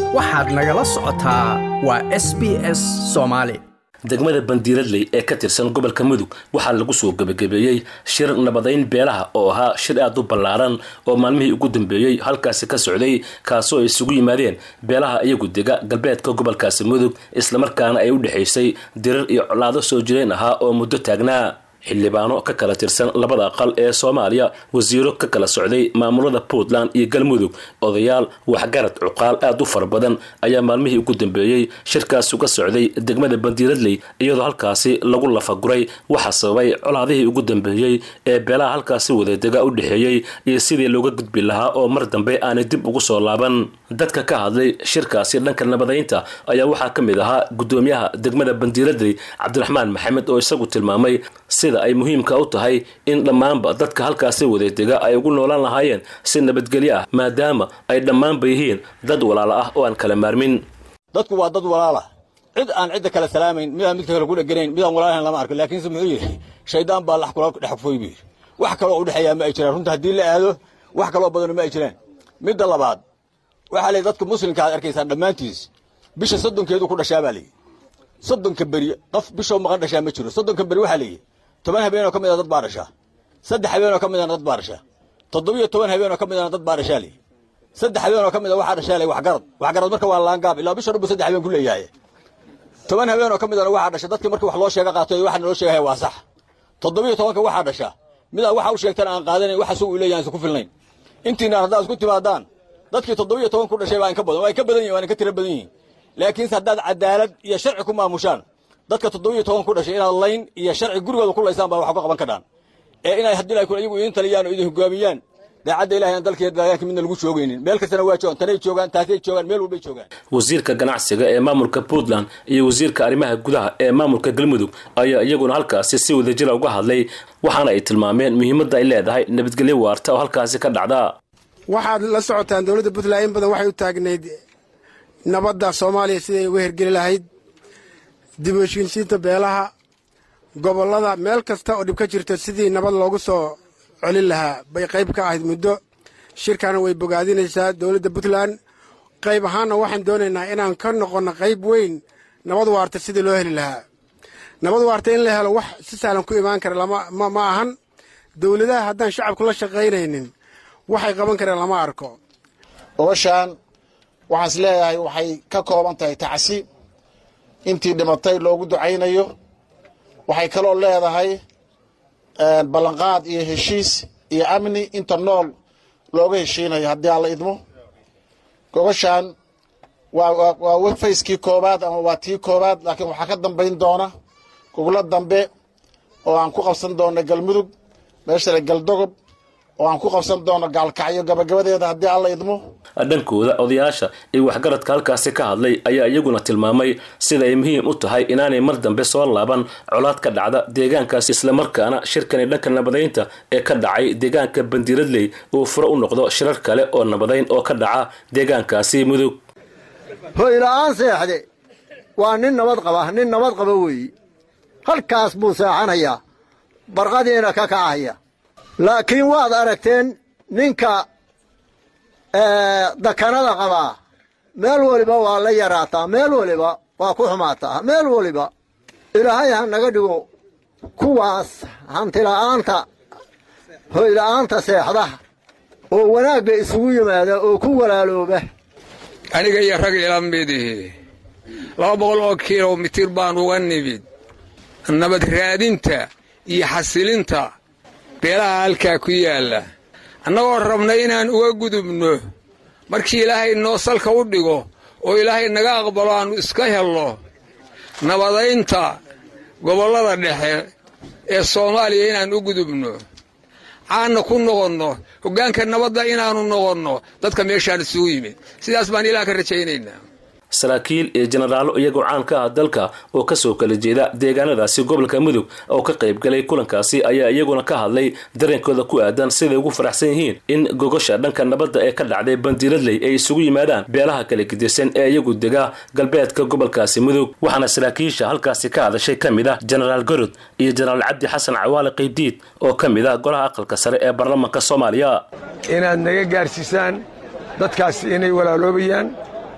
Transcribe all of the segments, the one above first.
waxaad nagala socotaa waa s b s soomaali degmada bandiiradley ee ka tirsan gobolka mudug waxaa lagu soo gebagabeeyey shir nabadayn beelaha oo ahaa shir aad u ballaaran oo maalmihii ugu dambeeyey halkaasi ka socday kaasoo ay isugu yimaadeen beelaha iyagu dega galbeedka gobolkaasi mudug islamarkaana ay u dhexaysay dirir iyo colaado soo jireen ahaa oo muddo taagnaa xildhibaano ka kala tirsan labada aqal ee soomaaliya wasiiro ka kala socday maamulada puntland iyo galmudug odayaal waxgarad cuqaal aad u fara badan ayaa maalmihii ugu dambeeyey shirkaas uga socday degmada bandiiradley iyadoo halkaasi lagu lafaguray waxaa sababay colaadihii ugu dambeeyey ee beelaha halkaasi wadadega u dhexeeyey iyo sidii looga gudbi lahaa oo mar dambe aanay dib ugu soo laaban dadka ka hadlay shirkaasi dhanka nabadaynta ayaa waxaa ka mid ahaa gudoomiyaha degmada bandiiradley cabdiraxmaan maxamed oo isagu tilmaamay sida ay muhiimka u tahay in dhammaanba dadka halkaasi wadadega ay ugu noolaan lahaayeen si nabadgelyo ah maadaama ay dhammaanba yihiin dad walaalo ah oo aan kala maarmin dadku waa dad walaala cid aan cidda kale salaamayn midaan midka kale ku dheganayn midaan walaalahan lama arko laakiinse muxuu yidhi shaydaan baa lax kula dhex kufooy buu yidhi wax kaloo u dhexeeyaa ma ay jiraan runta haddii la aado wax kaloo badano ma ay jiraan midda labaad waxaa leeyahy dadka muslimka aad arkaysaan dhammaantiis bisha soddonkeedu ku dhashaa baa leeyihi soddonka beri qof bishoo maqan dhashaa ma jiro soddonka beri waxaa leeyihi toban habeenoo ka mid a dad baa dhashaa saddex habeenoo ka midana dad baa dhashaa toddobiyo toban habeenoo ka midana dad baa dhashaa leeyihi saddex habeenoo ka mid a waxaa dhashaa leeyihi waxgarad waxgarad marka waa laangaab ilaa bisha dhan buu saddex habeen ku leeyahay toban habeenoo ka midana waxaa dhasha dadkii markii wax loo sheega qaato waxa naloo sheegaya waa sax toddobiyo tobanka waxaa dhasha midaan waxa u sheegtan aan qaadanayn waxa sugu leeyahan isku filnayn intiina haddaad isku timaadaan dadkii toddobiyo toban ku dhashay baa in ka badan waa in ka badan yihin waa in ka tira badan yihiin laakiinse haddaad cadaalad iyo sharci ku maamushaan dadka toddobiyo toban ku dhashay inaad layn iyo sharci gurigooda ku laysaan baa wax ka qaban kadhaan ee inay haddii ay iyagu idin taliyaan oo idin hogaamiyaan daacadda ilahay aan dalka deegaanka midna lagu joogaynin meel kastana waa joogaan tanay joogaan taasay joogaan meel walbay joogaan wasiirka ganacsiga ee maamulka puntland iyo wasiirka arrimaha gudaha ee maamulka galmudug ayaa iyaguna halkaasi si wadajira uga hadlay waxaana ay tilmaameen muhiimadda ay leedahay nabadgelyo waarta oo halkaasi ka dhacda waxaad la socotaan dowladda puntland in badan waxay u taagnayd nabadda soomaaliya siday uga hergeli lahayd dib u heshiinsiinta beelaha gobollada meel kasta oo dhib ka jirto sidii nabad loogu soo celin lahaa bay qayb ka ahayd muddo shirkana way bogaadinaysaa dowladda puntland qayb ahaanna waxaan doonaynaa inaan ka noqonno qayb weyn nabad waarta sidii loo heli lahaa nabad waarta in la helo wax si sahlan ku imaan kara ma ahan dowladaha haddaan shacabku la shaqaynaynin waxay qaban kareen lama arko gobashaan waxaan is leeyahay waxay ka kooban tahay tacsi intii dhimatay loogu ducaynayo waxay kaloo leedahay ballanqaad iyo heshiis iyo amni inta nool looga heshiinayo haddii aan la idmo gobashaan waa fayskii koowaad ama waa tii koowaad laakiin waxaa ka dambayn doona gobolo dambe oo aan ku qabsan doona galmudug meeshale galdogob oo aan ku qabsan doono gaalkacyo gabagabadeeda haddii alla idmo dhankooda odayaasha iyo waxgaradka halkaasi ka hadlay ayaa iyaguna tilmaamay sida ay muhiim u tahay inaanay mar dambe soo laaban colaad ka dhacda deegaankaasi islamarkaana shirkani dhanka nabadaynta ee ka dhacay deegaanka bandiiradley uu furo u noqdo shirar kale oo nabadayn oo ka dhaca deegaankaasi mudug hoyla'aan seexde waa nin nabad qaba nin nabad qaba weeyi halkaas buu seexanayaa barqadiina ka kacaya laakiin waad aragteen ninka dakanada qabaa meel waliba waa la yaraataa meel waliba waa ku xumaataa meel waliba ilaahay ha naga dhigo kuwaas hantila'aanta hoyla'aanta seexda oo wanaagga isugu yimaada oo ku walaalooba aniga iyo rag ila midihi laba boqol oo kilomitir baan uga nimid nabad raadinta iyo xasilinta beelaha halkaa ku yaalla annagoo rabna inaan uga gudubno markii ilaahay noo salka u dhigo oo ilaahay naga aqbalo aannu iska helno nabadaynta gobollada dhexe ee soomaaliya inaan u gudubno caanna ku noqonno hoggaanka nabadda inaannu noqonno dadka meeshaan isugu yimid sidaas baan ilaah ka rajaynaynaa saraakiil iyo jenaraalo iyagoo caan ka ah dalka oo kasoo kala jeeda deegaanadaasi gobolka mudug oo ka qayb galay kulankaasi ayaa iyaguna ka hadlay dareenkooda ku aadan siday ugu faraxsan yihiin in gogosha dhanka nabadda ee ka dhacday bandiiradley ay isugu yimaadaan beelaha kala gedisan ee iyagu dega galbeedka gobolkaasi mudug waxaana saraakiisha halkaasi ka hadashay ka mid ah jenaraal gorod iyo jenaraal cabdi xasan cawaale qaybdiid oo ka mid ah golaha aqalka sare ee baarlamaanka soomaaliya inaad naga gaarsiisaan dadkaasi inay walaaloobayaan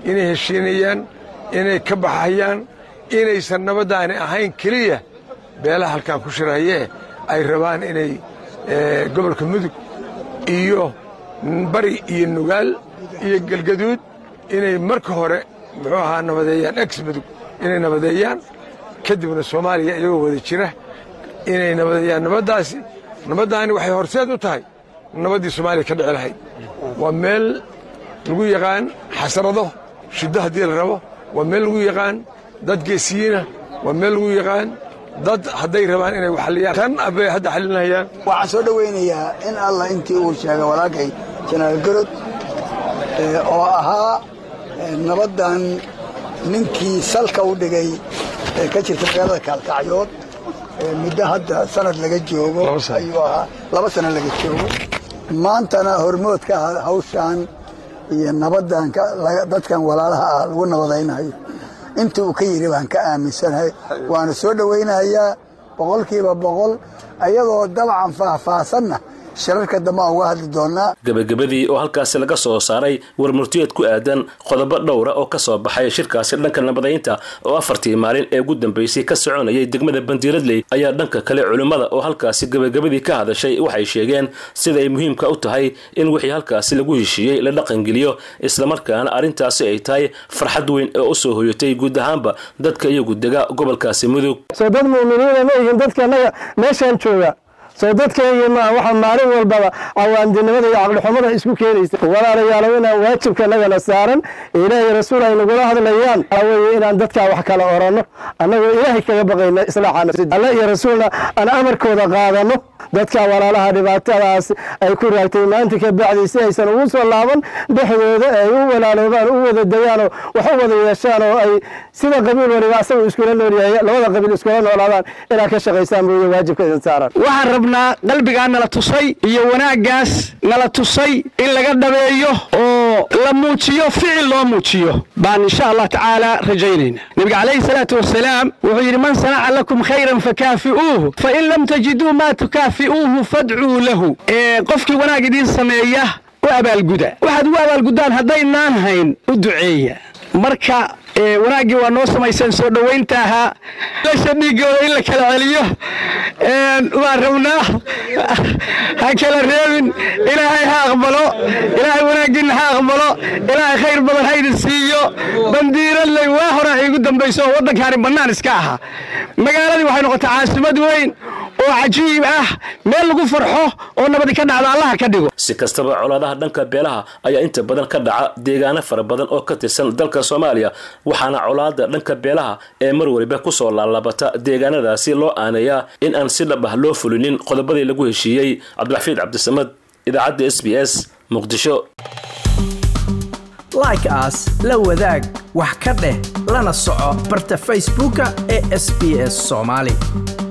inay heshiinayaan inay ka baxayaan inaysan nabaddaani ahayn keliya beelaha halkan ku shirahayee ay rabaan inay gobolka mudug iyo bari iyo nugaal iyo galgaduud inay marka hore muxuu ahaa nabadeeyaan ex mudug inay nabadeeyaan kadibna soomaaliya iyagoo wada jira inay nabadeeyaan nabaddaasi nabaddaani waxay horseed u tahay nabaddii soomaaliya ka dhici lahayd waa meel lagu yaqaan xasrado shiddo haddii la rabo waa meel lagu yaqaan dad geesiyiina waa meel lagu yaqaan dad hadday rabaan inay waxaliyaan tan abbay hadda xalinayaan waxaan soo dhowaynayaa in allah intii uu sheegay walaalkay janaal garod oo ahaa nabaddan ninkii salka u dhigay ee ka jirta magaalada kaalkacyood muddo hadda sanad laga joogo ayuu ahaa laba sano laga joogo maantana hormood ka ah hawshaan iyo nabaddan dadkan walaalaha ah lagu nabadaynayo intii uu ka yidhi baan ka aaminsanahay waana soo dhowaynayaa boqolkiiba boqol ayadoo dabcan faahfaahsanna shirarka dambe aan uga hadli doonaa gebagabadii oo halkaasi laga soo saaray warmurtiyeed ku aadan qodobo dhowra oo ka soo baxay shirkaasi dhanka nabadaynta oo afartii maalin ee ugu dambaysay ka soconayay degmada bandiiradley ayaa dhanka kale culimmada oo halkaasi gebagabadii ka hadashay waxay sheegeen sida ay muhiimka u tahay in wixii halkaasi lagu heshiiyey la dhaqangeliyo islamarkaana arrintaasi ay tahay farxad weyn oo u soo hoyatay guud ahaanba dadka iyagu dega gobolkaasi mudug soo dad mu'miniina ma yihiin dadka annaga meeshaan jooga soo dadkayga maaha waxaa maalin walbaba cawaandinimada iyo caqlixumada isku keenaysa walaalayaalow inaan waajibka nagana saaran ilaahay rasuul ay nagula hadlayaan waxaa weeye inaan dadkaa wax kala oranno annagoo ilaahay kaga baqayna islaaxa alle iyo rasuulna aan amarkooda qaadano dadka walaalaha dhibaatadaas ay ku raagtay maanta ka bacdi si aysan ugu soo laaban dhexdooda ay u walaaloobaan u wada degaanoo wax u wada yeeshaan oo ay sida qabiil waliba asagu iskula noolyahay labada qabiil iskula noolaadaan inaad ka shaqaysaan mooye waajibka idin saaran waxaan rabnaa qalbigaa nala tusay iyo wanaaggaas nala tusay in laga dhabeeyo oo la muujiyo ficil loo muujiyo baan insha allah tacaala rajaynayna nebiga calayhi salaatu wasalaam wuxuu yidhi man sanaca lakum khayran fakaafi'uuhu fain lam tajiduu maa tukaafi'uuhu fadcuu lahu ee qofkii wanaag idiin sameeya u abaalguda waxaad ugu abaalguddaan haddaynaan hayn u duceeya marka wanaaggii waa noo samayseen soo dhowaynta ahaa lasha dhiigooda in la kala celiyo waan rabnaa ha kala reebin ilaahay ha aqbalo ilaahay wanaaggiinna ha aqbalo ilaahay khayr badan ha idin siiyo bandiiradley waa hore iigu dambayso oo waddankaani bannaan iska ahaa magaaladii waxay noqotay caasimad weyn oo cajiib ah meel lagu farxo oo nabadi ka dhacdo allaha ka dhigo si kastaba colaadaha dhanka beelaha ayaa inta badan ka dhaca deegaano fara badan oo ka tirsan dalka soomaaliya waxaana colaada dhanka beelaha ee mar waliba kusoo laalabata deegaanadaasi loo aaneeyaa in aan si dhab ah loo fulinin qodobadii lagu heshiiyey cabdiraxfiid cabdisamad idaacadda s b s muqdisho like aas la wadaag wax ka dheh lana soco barta facebooka ee sb s soomaali